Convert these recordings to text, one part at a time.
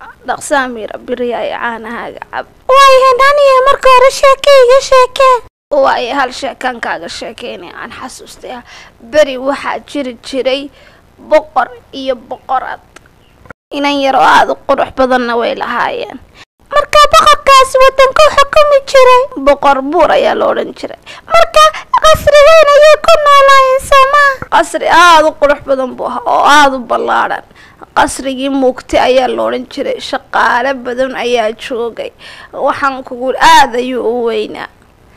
dhaqsaa miira beriya ay caanahaaga cab waayahe naaniya marka hore sheeke iga sheekee waayo hal sheekaan kaaga sheekeynay aan xasuustay ah beri waxaa jiri jiray boqor iyo boqorad inan yar oo aada u qurux badanna way lahaayeen markaa boqorkaasi waddanku xukumi jiray boqor buur ayaa la odhan jiray marka qasrigeyn ayay ku noolaayeen soomaa qasri aada u qurux badan buu ahaa oo aada u ballaadhan qasrigii muugtay ayaa la odhan jiray shaqaale badan ayaa joogay waxaan kugu aada ayuu u weynaa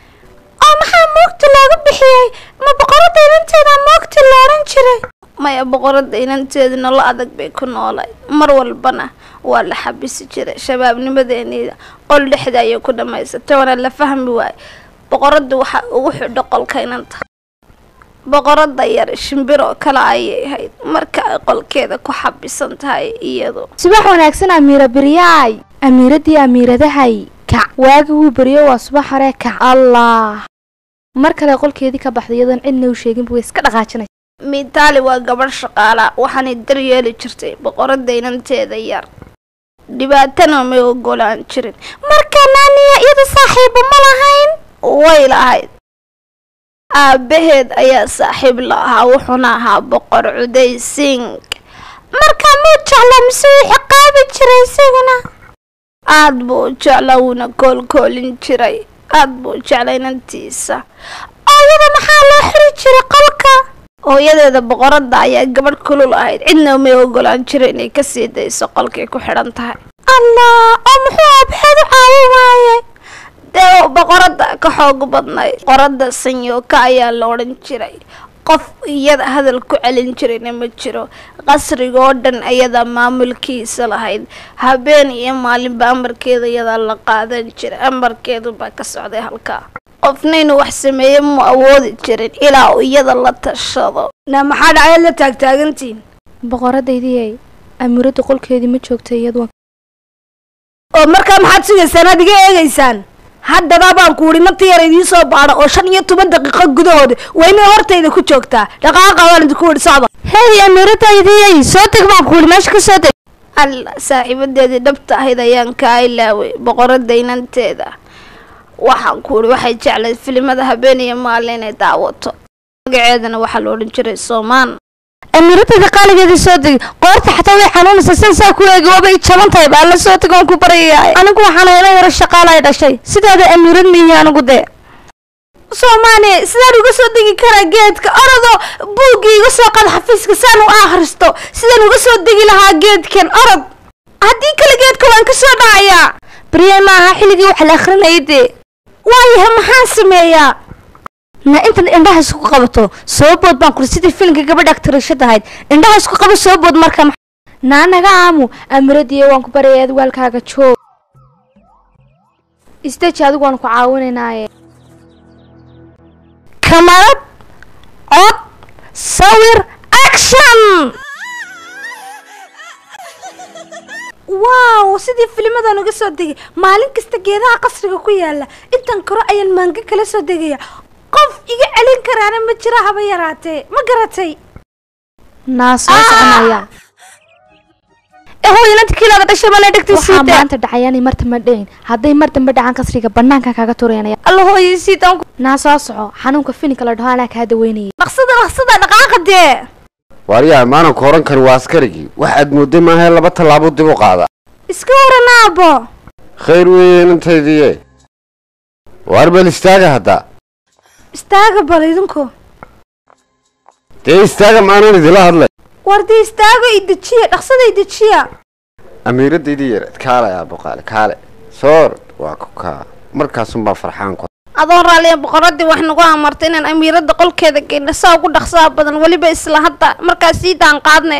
oo maxaa muugta loogu bixiyey ma boqoradda inanteeda muugta la odhan jiray maya boqoradda inanteedu nolo adag bay ku noolay mar walbana waa la xabisi jiray shabaabnimadeeniida qol dhexda ayay ku dhammaysatay waana la fahmi waaye boqoradda waxaa ugu xidho qolka inanta boqoradda yar shimbir oo kale ayay ahayd marka ay qolkeeda ku xabisan tahay iyadu subax wanaagsan amiira beryaay amiiradii amiiradahay kac waagi wuu beryo waa subax hore kac allah mar kale qolkeedii ka baxday iyadoon cidna u sheeginba way iska dhaqaajinaysa mitaali waa gabadh shaqaala waxaanay daryeeli jirtay boqoradda inanteeda yar dhibaatana may ogolaan jirin marka naaniya iyadu saaxiibo ma lahayn way lahayd aabbaheed ayaa saaxiib la ahaa wuxuuna ahaa boqor cuday sing marka muu jecla mise wuu ciqaabi jiray isaguna aad buu u jeclaa wuuna koolkoolin jiray aad buu u jeclay inantiisa ooyada maxaa loo xiri jiray qolka hooyadeeda boqoradda ayaa gabadh kulul ahayd cidna may ogolaan jira inay ka sii dayso qolkay ku xidhan tahay allah oo muxuu aabxeed u caawin waaye dee boqoradda ka xoog badnay boqoradda sanyooka ayaa la odhan jiray qof iyada hadal ku celin jirayna ma jiro qasriga oo dhan ayadaa maamulkiisa lahayd habeen iyo maalinba amarkeeda iyadaa la qaadan jiray amarkeedu baa ka socday halkaa qofna inuu wax sameeye mu awoodi jirin ilaa uu iyada la tashado na maxaa dhacay la taagtaagantiin boqoradaydii amiiradda qolkeedii ma joogta iyadu oo markaa maxaad sugaysaan aad iga eegaysaan haddana baan ku idhi nafta yar idiin soo baadha oo shan iyo toban daqiiqo gudahooda waa inay hortayda ku joogtaa dhaqaaqa baan idinku idhi socda hey amiiradaydii soo teg baan ku idhi meesha ka soo teg alla saaxiibadeedii dhabta ahayd ayaan kaa ilaaway boqoradda inanteeda waxaan ku idhi waxay jeclayd filimada habeen iyo maalin inay daawato magaceedana waxaa la odhan jiray soomaan amiiradayda qaaligeedii soo tegi qoorta xataa way xanuunaysa san saa ku eegi waaba i jaban tahay baa la soo teg oon ku baryayahay anigu waxaan hayna yaro shaqaala ay dhashay sidaada amiirad miihi anigu dee soomaali sidaan uga soo degi karaa geedka orodoo buuggii iga soo qad xafiiska saan u akhristo sidaan uga soo degi lahaa geedkan orod haddii kale geedka waan ka soo dhacayaa baryaay maaha xilligii wax la akhrinayay dee waayahay maxaan sameeyaa na intan indhaha isku qabato soo bood baan kuri sidii filimka gabadha aktarishada ahayd indhaha isku qabo soo bood marka naa naga aamu amiradii waan ku baryay adwaalkaaga joog istaji adigu waan ku caawinaynaaye kamarad cod sawir action waaw sidii filimadan uga soo degay maalin kasta geedaha qasriga ku yaala intan koro ayaan maanga kala soo degaya qof iga celin karaana ma jira haba yaraatee ma garatay naa soo soconaya hooyinanta kiilaaga dhashay baa la waxaa dhegtay maanta dhacayaanay mar dambe dhayn hadday mar dambe dhacaan kasriga banaanka kaaga tureynaya alla hooyay siitaan naa soo soco xanuunka fininka la dhaho anaa kaa daweynayay dhaqsada dhaqsada dhaqaaqa dee waaryaha maalinka horan kani waa askarigii waxaad moodday maahae laba tallaabo dib u qaada iska waran aabo khayr weeye inantaydiiye waar bal istaaga hadda istaaga bal idinku dee istaaga maanan idila hadlay war dee istaago i dejiya dhaqsada i dejiya amiiradaydii yareed kaale aabo qaale kaale soor waa ku kaa markaasunbaa farxaan ku adoon raaliya boqoradii wax nagu amartay inaan amiiradda qolkeeda geyna saa ugu dhaqsaha badan weliba isla hadda markaas sii daan qaadne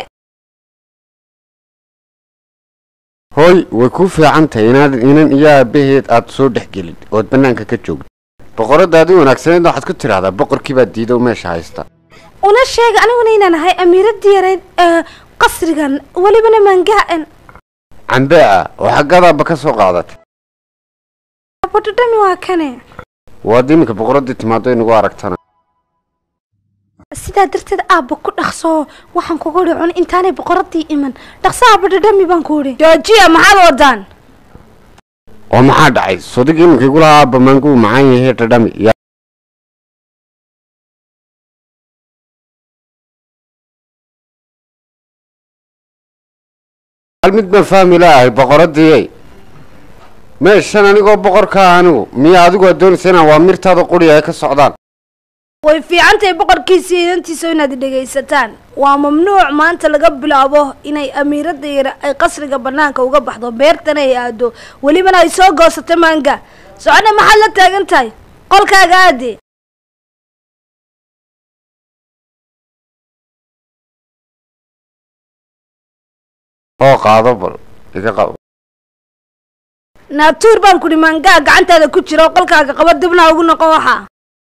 hooy way kuu fiican tahay inaad inan iyo aabaheed aad soo dhex gelin ood bannaanka ka joogto boqoradaadii wanaagsaneed waxaad ku tidhaahdaa boqorkii baa diidow meesha haysta una sheega aniguna inaan ahay amiiradii yareyd ee qasrigan welibana maangahan cambe ah oo xaggadaaba ka soo qaadatay abodhadhami waa kane waad iminka boqoradii timaado inagu aragtana sidaa darteed aabba ku dhaqso waxaan kugu idhi cun intaanay boqoradii iman dhaqso aabba dhadhami baan ku idhi joojiya maxaad wadaan oo maxaa dhacay sodig iminka igu lahaa aabba maangu macaan yahay dhadhami ya hal mid baan fahmi laahay boqoradii meeshan anigoo boqorka ah anigu miya adigu aad doonaysa inaan waa mirtaada quriga ay ka socdaan way fiicantahay boqorkiisa inantiisa inaad dhegaysataan waa mamnuuc maanta laga bilaabo inay amiiradda yare ay qasriga banaanka uga baxdo beertana ay aado welibana ay soo goosato maanga socodha maxaad la taagan tahay qolkaaga aade oo qaado bal iga qabo naatuur baan kudhi maangaa gacantaada ku jira oo qolkaaga qabo dibna ugu noqon waxaa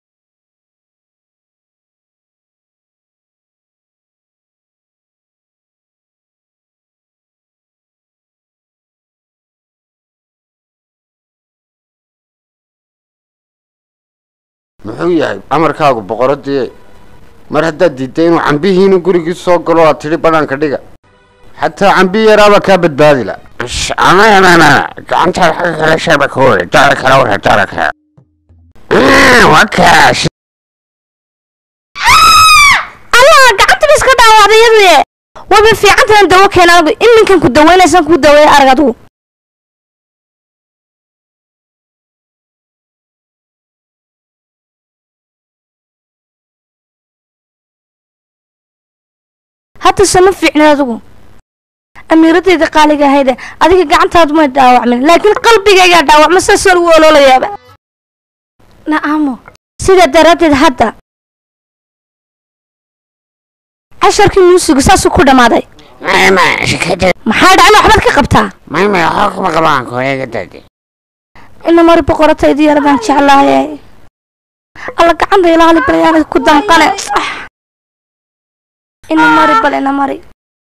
muxuu yahay amarkaagu boqoradii mar haddaad diidday inuu cambihiina gurigii soo galo aad tidhi banaanka dhiga xataa cambi yaraaba kaa badbaadi la gacantaada xagga kale sheeba ka wari dara kale wara dara kale wakaas allah gacanta ba iska dhaawacday iyadii wayba fiicantahan dawo keena anigu iminkan ku daweynaysan kuu daweeya arag adigu hadda sama fiicnid adigu amiiradayda qaaliga ahayde adiga gacantaadu may dhaawacmin laakiin qalbigaygaa dhaawacma saasoo lagu oloolayaaba na'amo sidaa daraaddeed hadda casharkii muusigu saasuu ku dhammaaday mayma shikada maxaa dhacna waxbaad ka qabtaa mayma waxba kuma qabaan koreega dade ina mari boqorataydi yaradaan jeclaaye alla gacanta ilaali balayaan ku danqane ina mari bal ina mari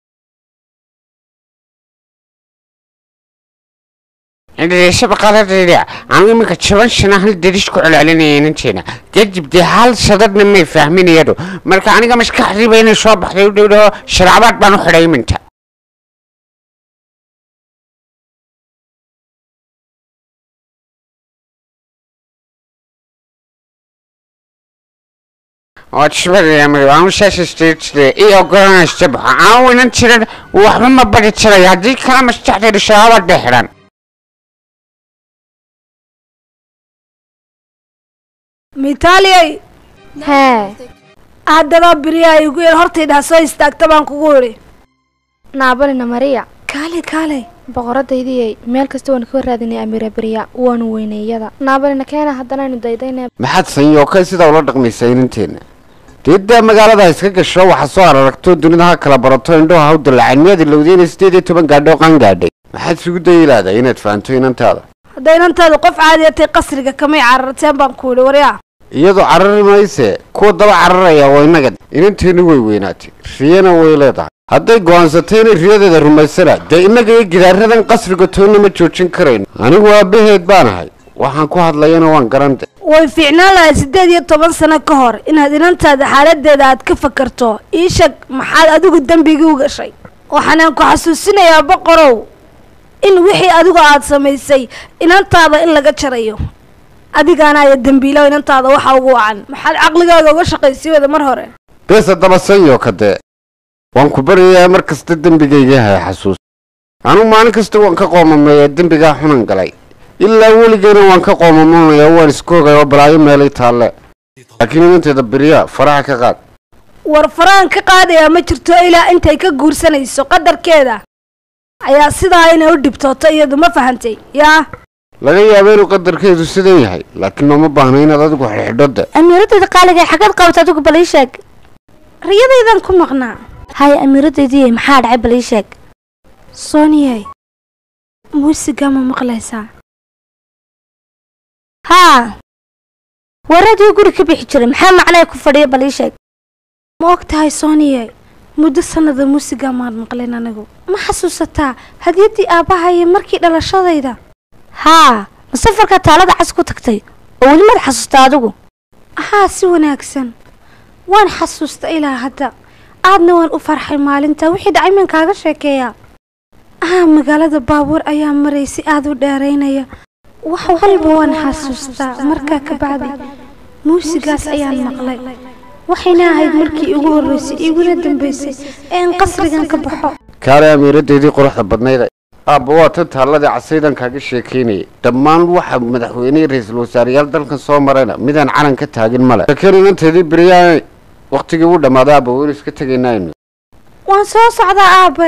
dhegeyshaba qaladayda anu iminka jaban shana hal darish ku celcelinaya inanteena kadib dee hal sadadna may fahmin iyadu marka aniga maskaxdiiba inay soo baxday u dhowdhaho sharcabaad baan u xidhay iminta iyo ogolanaysta baxa aan inan jiran waxba ma bari jiray haddii kala maskaxdayda sharcabaad bay xidhan mitaaliyay hee haddaba beriyaa igu yar hortaydhaa soo istaagta baan kugu idhi naabalina mariya kaale kaale boqoradaydii meel kasta waan ka raadinay amiira beriya waanu weyneeyada naabalina keena haddanaynu daydayna maxaad sanyookay sidaa ula dhaqmaysaa inanteenna deeddaa magaalada ha iska gasho waxaa soo araragto dunida ha kala barato indhoha ha u dallaceen miyaad ilowdeen sideed iyo toban gaadho qaan gaadhay maxaad isugu dayilaada inaad fahanto inantaada hadday inantaadu qof caadiyatay qasriga kamay cararteen baan ku idhi waryaa iyadoo carari mayse kuwa daba cararaya waa innaga inanteennu way weynaatay riyana way leedahay hadday go'aansatay inay riyadeeda rumaysana dee innaga iyo gidaaradan qasriga toonna ma joojin karayno anigu aabbaheed baan ahay waxaan ku hadlayana waan garante way fiicnaan lahay siddeed iyo toban sano ka hor inaad inantaada xaaladeeda aad ka fakarto ii sheeg maxaad adigu dembigii u gashay waxaanaan ku xasuusinayaa boqorow in wixii adigu aad samaysay inantaada in laga jarayo adigaana aya dembiilow inantaada waxa ugu wacan maxaad caqligaaga uga shaqaysay wada mar hore bees haddaba sanyo kadee waan ku baryayaa mar kasta dembigayga hay xasuus anugu maalin kasta waan ka qoomameeyaa dembigaa xunan galay ilaa weligeyna waan ka qoomamanayaa waan iska ogay oo balaayo meelay taalle laakiin inanteeda beriyaa faraha ka qaad war faraan ka qaadayaa ma jirto ilaa intay ka guursanayso qadarkeeda ayaa sidaa inay u dhibtooto iyadu ma fahantay yaa laga yaaba inuu qadarkeedu sidan yahay laakiin looma baahna inaad adigu xidhxidho de amiiradayda qaaliga xaggeed qabata adigu bal ii sheeg riyadaydan ku maqnaa haya amiiradaydii maxaa dhacay bal ii sheeg sooniyay muusiga ma maqlaysaa haa waradii guri ka bixi jiray maxaa macnaa ku fadhiya bal ii sheeg ma og tahay sooniyay muddo sanada muusiga maan maqlayn anigu ma xasuusataa hadiyadii aabbahayo markii dhalashadayda haa ma safarkaa taalada cas ku tagtay oo weli maad xasuustaa adigu haa si wanaagsan waan xasuusta ilaa hadda aadna waan u farxay maalinta wixii dhacay maan kaaga sheekeeyaa ah magaalada baabuur ayaa maraysay aada u dheeraynaya wax walba waan xasuustaa markaa ka bacdi muusigaas ayaan maqlay waxayna ahayd markii igu horreysay iguna dambaysay ee aan qasrigan ka baxo kaale amiiradeedii quruxda badnayda aabba waa tan taalladii casaydan kaaga sheekaynayay dhammaan waxa madaxweynihii ra-iisul wasaareyaal dalkan soo marayna midaan calan ka taagin male laakiin inanteedii beryaanay wakhtigii u dhammaaday aabba waynu iska tegaynaynu waan soo socdaa aabe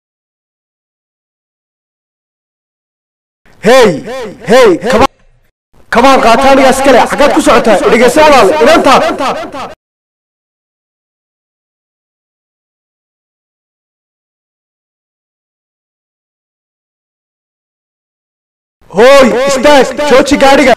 hey hey kaba kabaan qaata anigaas kale xaggaad ku socotaa dhegeysa walaal inantaa hooy istaag jooji gaadhiga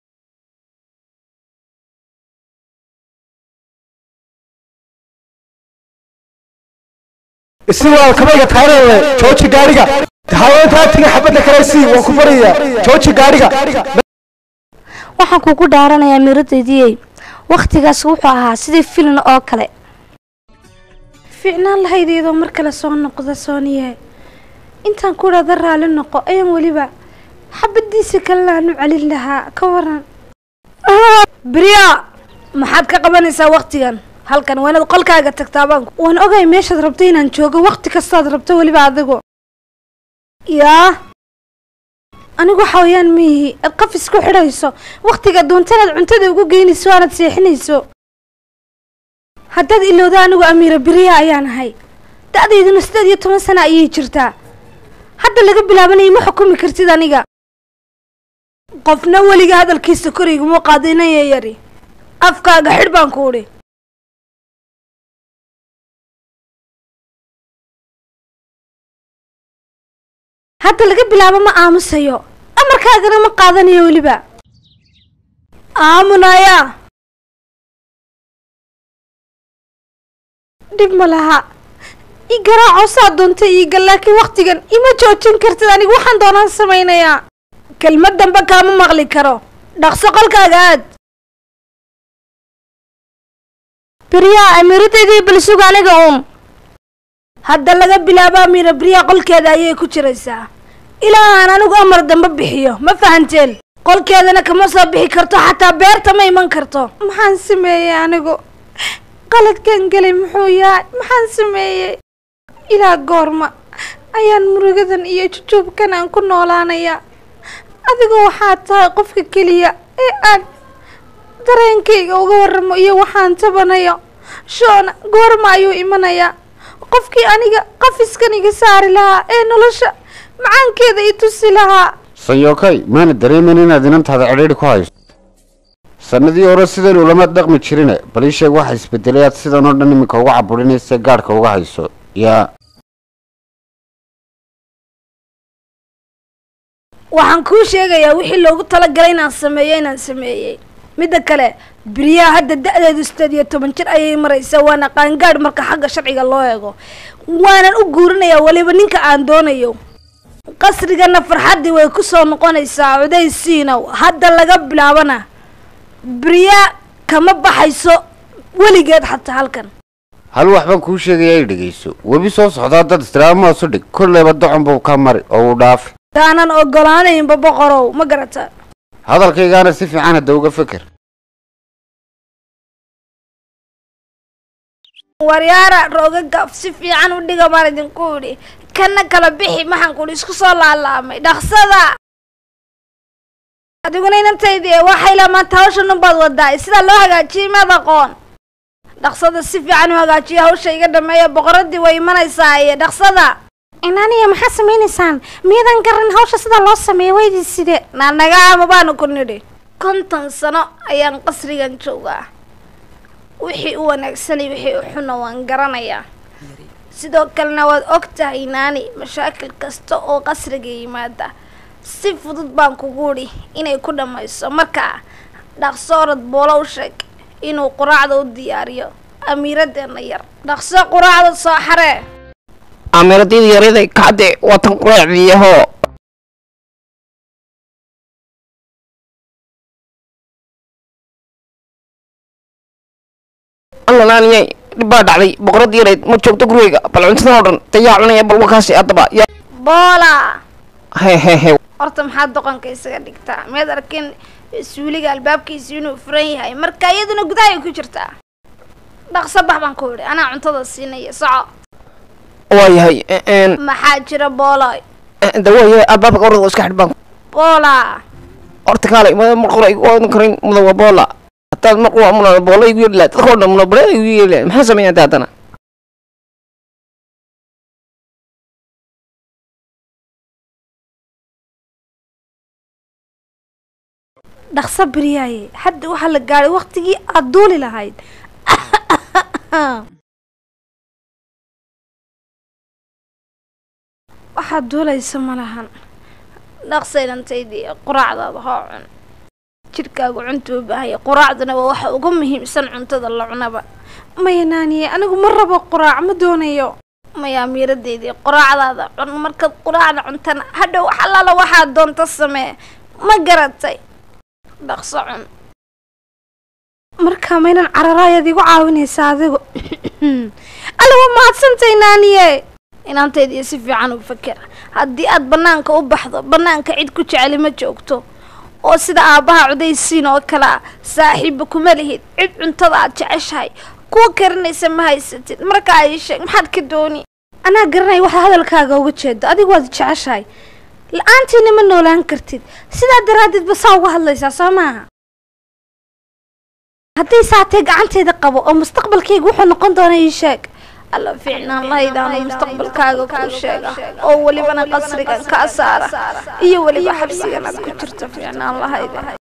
isi walaal kabayga taarele jooji gaadhiga haweentaa tiga xabadda kale sii waan ku barayaa jooji gaadhiga waxaan kugu dhaaranayaa miiradaydiyey wakhtigaas wuxuu ahaa sidii filin oo kale fiicnaan lahaydeedoo mar kale soo noqda sooniye intaan ku dhada raalli noqo ayaan weliba xabadiisa kalena aan u celin lahaa ka waran briya maxaad ka qabanaysaa wakhtigan halkan waa inaad qolkaaga tagtaa baan waan ogay meeshaad rabto inaan joogo wakhti kastaad rabto weliba adigu yaa anigu xawayaan ma yihi aad qafis ku xidhayso wakhtiga doontanaad cuntada ugu geynayso aanaad seexinayso haddaad ilowda anigu amiira beriya ayaan ahay da-dayduna siddeed iyo toban sana ayay jirtaa hadda laga bilaabanaya ma xukumi kartid aniga qofna weliga hadalkiisa koriguma qaadinaya yari afkaaga xidh baan ku udhi hadda laga bilaabo ma aamusayo amarkaagana ma qaadanayo weliba aamunaya dhib ma laha i garaaco saa doonta iiga laakiin wakhtigan ima joojin kartid anigu waxaan doonaan samaynayaa kelmad dambe kaama maqli karo dhaqso qolkaaga aad beriyaa amiiradaydii balsuga aniga uun hadda laga bilaabo amiira beriya qolkeeda ayay ku jiraysaa ilaa aan anigu amar dambe bixiyo ma fahanteen qolkeedana kama soo bixi karto xataa beerta ma iman karto maxaan sameeyey anigu qaladkan gelay muxuu yahay maxaan sameeyey ilaa goorma ayaan murugadan iyo jujuubkan aan ku noolaanayaa adigu waxaad tahay qofka keliya ee aan dareenkayga uga warramo iyo waxaan tabanayo shoona goorma ayuu imanayaa qofkii aniga qafiskan iga saari lahaa ee nolosha macaankeeda i tusi lahaa sanyookay maana dareemin inaad inantaada cidhiidhi ku hayso sannadii hore sidaynu lama dhaqmi jirine bal ii sheeg waxa isbedelay aad sidan oo dhan iminka uga caburinaysa gaadhka uga hayso yaa waxaan kuu sheegayaa wixii loogu talagalay inaan sameeyo inaan sameeyey midda kale beriyaha hadda da-deedu sideed iyo toban jir ayay maraysaa waana qaangaadh marka xagga sharciga loo eego waanan u guurinayaa weliba ninka aan doonayo qasrigana farxaddii way ku soo noqonaysaa cudaysiinow hadda laga bilaabana beriya kama baxayso weligeed xataa halkan hal waxbaan kuu sheegayaa i dhegayso webi soo socdaa dad istiraamahaasu dhig kolleyba docon buu ka mari oo uu dhaafi taanan ogolaanaynba boqorow ma garata hadalkaygaana si fiican hadda uga feker waryaara roogaga si fiican u dhiga baan idinku idhi kana kala bixi maxaan kuhi isku soo laalaamay dhaqsada adiguna inantaydii waxay la maanta hawshan unbaad wadaa sidaa loo hagaajiyey maad aqoon dhaqsada si fiican u hagaajiya hawsha iga dhameeya boqoradii way imanaysaa iyo dhaqsada inaaniya maxaa samaynaysaan miyadan garan hawsha sida loo sameeyo weydii side naanaga ama baanu ku nidhi konton sano ayaan qasrigan joogaa wixii u wanaagsanay wixii u xuna waan garanayaa sidoo kalena waad og tahay naani mashaakil kasta oo qasriga yimaada si fudud baan kugu idhi inay ku dhammayso markaa dhaqso orod boolo u sheeg inuu quraacda u diyaariyo amiiradeenna yar dhaqso quraacda soo xaree amiradii yaraday kacde watan quraacdiyaho alla naaniyay dhib baa dhacday boqoradii yarayd ma joogto gurigayga bal cuntadan oo dhan dayaa cunaya bal wakaasi haddaba ya boola he he he horta maxaad doqonka isaga dhigtaa miyaad arkin suuliga albaabkiisa inuu furan yahay marka iyaduna gudahay ku jirtaa dhaqso bax baan ku idhi anaa cuntada siinaya soco waayahay n maxaa jira boola de waayahay albaabka orada iska xidh baan boola horta kaalay mada mar qora igu oodan karin muda waa boola hadaad mar qura muna boola igu yeeli lahayd dadka oo dhan muna bare igu yeeli lahayd maxaa sameeya hadda haddana dhaqso biryaaye hadda waxaa la gaadhay waqtigii aad duuli lahayd waxaad duulaysa ma lahan dhaqsaynantaydii quraacdaada hoo cun jidhkaagu cunta u baahaya quraacduna waa waxa ugu muhiimsan cuntada la cunaba maya naaniye anigu ma rabo quraac ma doonayo maya miiradeydii quraacdaada cun markaad quraacda cuntana hadhow wax allaala waxaad doonta samee ma garatay dhaqso cun marka maynan cararaayaad igu caawinaysa adigu alla waa mahadsantay naaniye inaantaydii si fiican u fakera haddii aad bannaanka u baxdo bannaanka cid ku jeceli ma joogto oo sida aabbaha cudaysiin oo kale ah saaxiibba kuma lihid cid cuntada aad jeceshahay kuwa karinaysa ma haysatid marka ay sheeg maxaad ka dooni anaa garanaya waxaa hadalkaaga uga jeedo adigu waad jeceshahay la-aantiina ma noolaan kartid sidaa daraaddeed ba saa uga hadlaysaa soo maaha hadday saatee gacanteeda qabo oo mustaqbalkayga wuxuu noqon doona ii sheeg alla fiicnaan lahaydaanu mustaqbalkaaga kuu sheega oo welibana qasrigan kaa saara iyo weliba xabsigan aad ku jirto fiicnaan lahayda